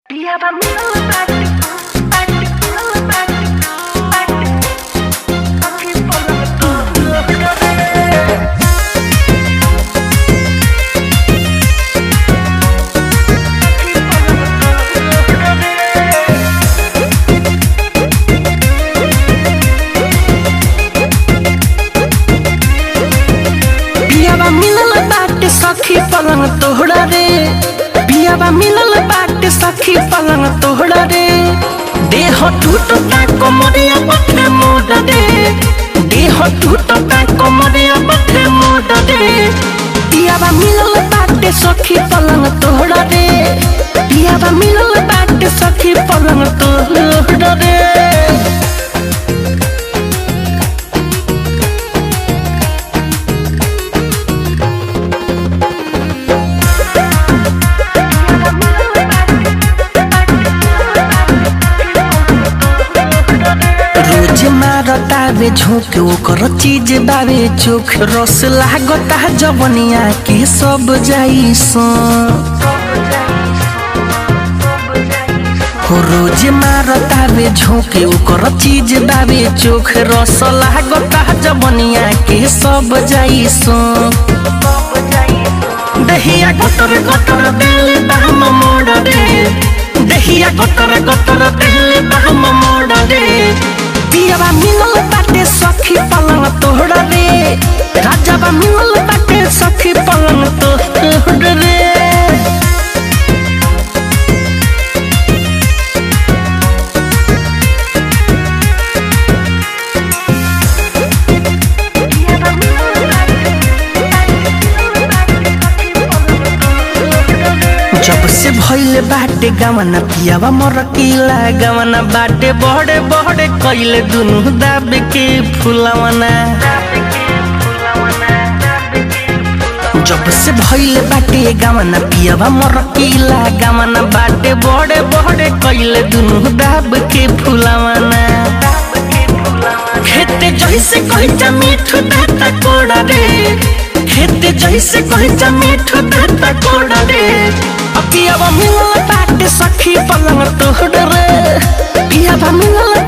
Dia va middle back, back, middle back, back. Aquí por la torre. पियावा मिलल बाटे सखी पलंग तोहरा रे पियावा मिलल बाटे सखी पलंग तोहरा रे देह टूटता कोमरिया बथे मोड़ रे देह टूटता कोमरिया बथे मोड़ रे पियावा मिलल बाटे सखी पलंग तोहरा रे पियावा मिलल बाटे सखी पलंग तोहरा रे रोज मारतावे झोंक ओकर चीज बावे चोख रस लागता जवनिया के सब जाई सो हो रोज मारतावे झोंक ओकर चीज बावे चोख रस लागता जवनिया के सब जाई सो दहिया गटर गटर दिल बाम मोड़ रे दहिया गटर गटर दिल बाम मोड़ रे पियावा मिलल बाटे सखी पलंग तोहरा रे राजावा मिलल बाटे सखी पलंग तोहरा रे जब से भइले बाटे गवना पियावा मरकीला गवना बाटे बड़े बड़े कैले दुनु दाब के फुलवना जब से भइले बाटे गवना पियावा मरकीला गवना बाटे बड़े बड़े कैले दुनु दाब के फुलवना खेते जैसे कहता मीठू दाता कोड़ा रे खेते जैसे कहता मीठू दाता कोड़ा रे अकियावा मिलल बाटे सखी पलंग तोहर रे पियावा मिलल